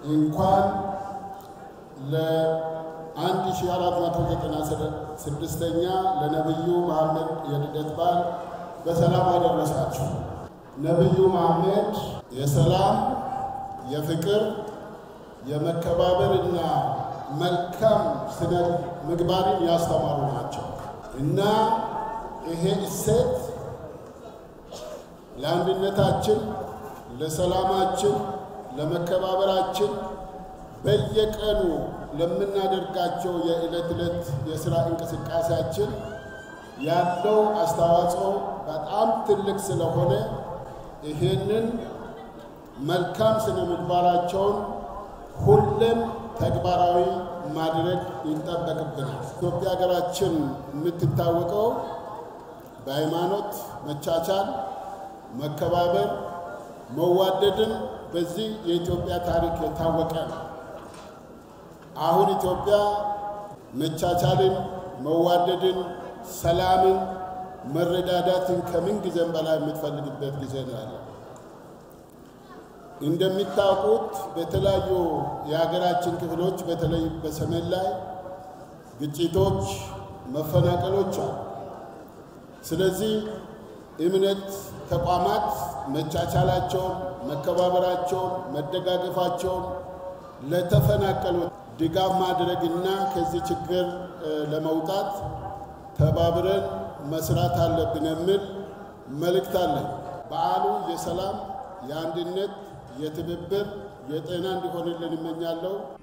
እንኳን ለ1496ኛ ለነቢዩ መሐመድ የልደት በዓል በሰላም አደረሳችሁ። ነቢዩ መሐመድ የሰላም፣ የፍቅር፣ የመከባበር እና መልካም ስነ ምግባርን ያስተማሩ ናቸው እና ይሄ እሴት ለአንድነታችን፣ ለሰላማችን፣ ለመከባበራችን በየቀኑ ለምናደርጋቸው የዕለት ዕለት የሥራ እንቅስቃሴያችን ያለው አስተዋጽኦ በጣም ትልቅ ስለሆነ ይሄንን መልካም ስነ ምግባራቸውን ሁሌም ተግባራዊ ማድረግ ይጠበቅብናል። ኢትዮጵያ ሀገራችን የምትታወቀው በሃይማኖት መቻቻል፣ መከባበር፣ መዋደድን በዚህ የኢትዮጵያ ታሪክ የታወቀ ነው። አሁን ኢትዮጵያ መቻቻልን፣ መዋደድን፣ ሰላምን፣ መረዳዳትን ከምን ጊዜም በላይ የምትፈልግበት ጊዜ ነው ያለ። እንደሚታወቁት በተለያዩ የሀገራችን ክፍሎች በተለይ በሰሜን ላይ ግጭቶች፣ መፈናቀሎች አሉ። ስለዚህ እምነት ተቋማት መቻቻላቸውን፣ መከባበራቸውን፣ መደጋገፋቸውን ለተፈናቀሉት ድጋፍ ማድረግና ከዚህ ችግር ለመውጣት ተባብረን መስራት አለብን የሚል መልእክት አለኝ። በዓሉ የሰላም፣ የአንድነት፣ የትብብር፣ የጤና እንዲሆንልን እመኛለሁ።